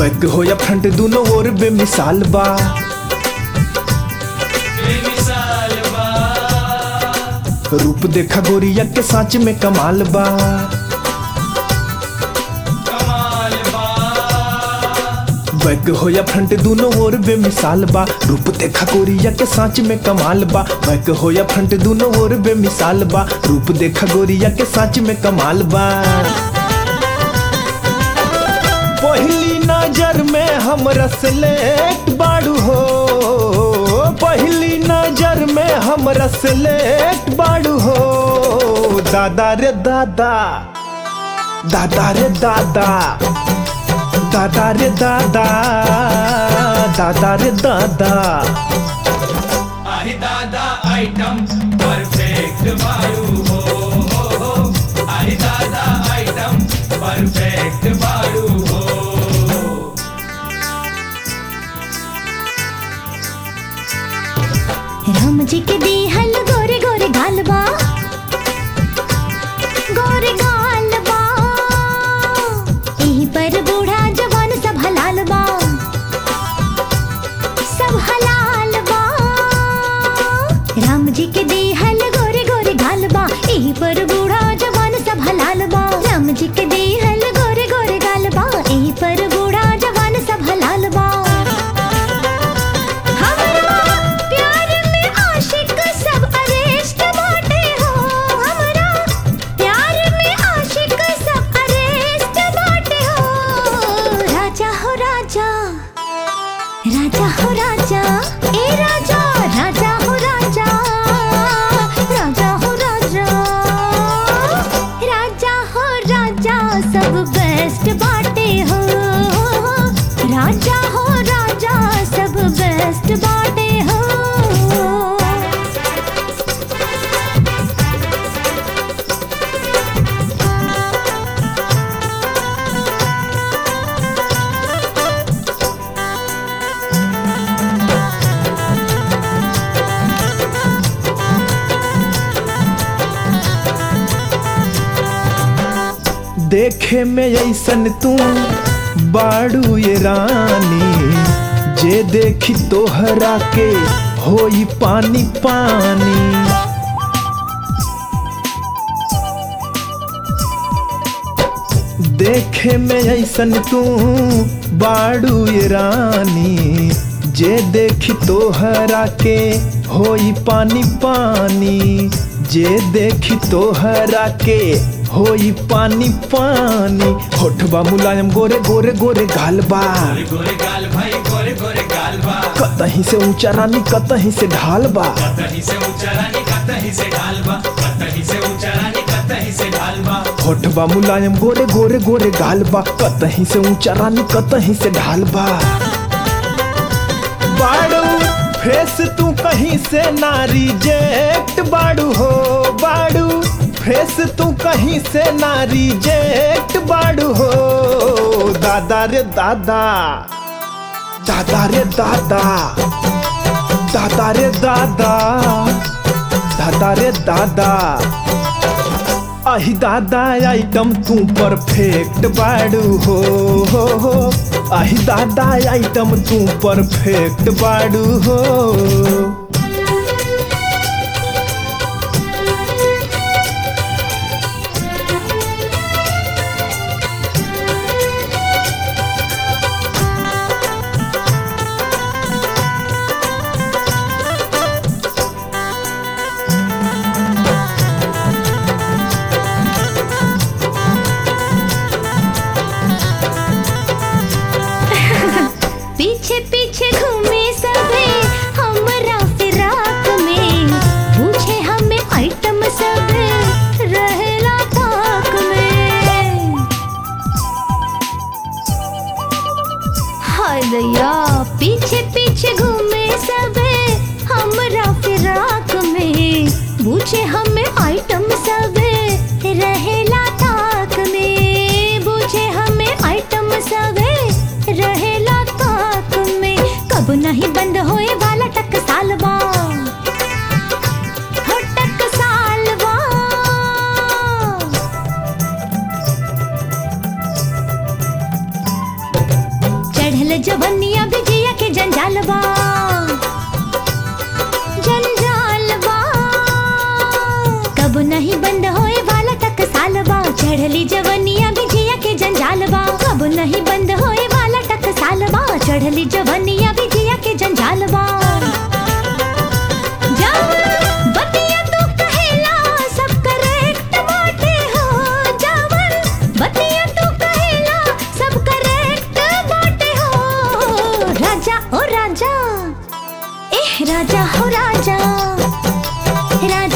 bank हो या front दोनों ओर बेमिसाल बा बेमिसाल बा रूप देखा गोरिया के सांच में कमाल बा कमाल बा बैक हो या फ्रंट दोनों ओर बेमिसाल बा रूप देखा गोरिया के सांच में कमाल बा बैक हो या फ्रंट दोनों ओर बेमिसाल बा रूप देखा गोरिया के सांच में कमाल बा पहली नजर में हम रसलेट बाड़ू हो पहली नजर में हम रसलेट बाड़ू हो दादा रे दादा दादा रे दादा दादा रे दादा दादा रे दादा आहे दादा आइटम परफेक्ट बाळू हो हो हो आहे दादा आइटम परफेक्ट बाळू हो राम जी के देहल गोरे गोरे गालबा गोरे गालबा यहीं पर बूढ़ा जवान सब हलाल बा सब हलाल बा राम जी के देहल गोरे गोरे गालबा यहीं पर बूढ़ा जवान सब हलाल बा राम जी के देहल गोरे गोरे गालबा यहीं पर बूढ़ा जवान सब हलाल बा हमरा प्यार में आशिक सब अरेस्ट बाटे हो हमरा प्यार में आशिक सब अरेस्ट बाटे हो राजा हो राजा राजा हो राजा ए राजा राजा हो राजा राजा हो राजा राजा हो राजा सब बेस्ट बाटे हो राजा हो राजा सब बेस्ट बाटे हो देखे में ऐसन तू बाड़ू ये रानी जे देखी तोहरा के होई पानी पानी देखे में ऐसन तू बाड़ू ये रानी जे देखी तोहरा के होई पानी पानी जे देखी तोहरा के होई पानी पानी होठबा मुलायम गोरे गोरे गोरे गालबा गोरे गोरे गाल भाई गोरे गोरे गाल बा कतहीं से ऊंचा रानी कतहीं से ढाल बा कतही से ऊंचा रानी कतही से ढाल बा कतही से ऊंचा रानी कतही से ढाल बा होठबा मुलायम गोरे गोरे गोरे गालबा कतहीं से ऊंचा रानी कतहीं से ढाल बा बाड़ू फेस तू कहीं से ना रिजेक्ट बाड़ू हो बाड़ू फेस तू कहीं से ना रिजेक्ट बाड़ू हो दादा रे दादा दादा रे दादा दादा रे दादा दादा रे दादा आही दादा आइटम तू परफेक्ट बाड़ू हो हो हो आही दादा आइटम तू परफेक्ट बाड़ू हो पीछे पीछे घूमे सबे हमरा चढ़ली जवनिया भी जिया के जंजाल बा जावन बतिया तू कहेला सब करेक्ट बाटे हो जावन बतिया तू कहेला सब करेक्ट बाटे हो राजा ओ राजा एह राजा हो राजा राजा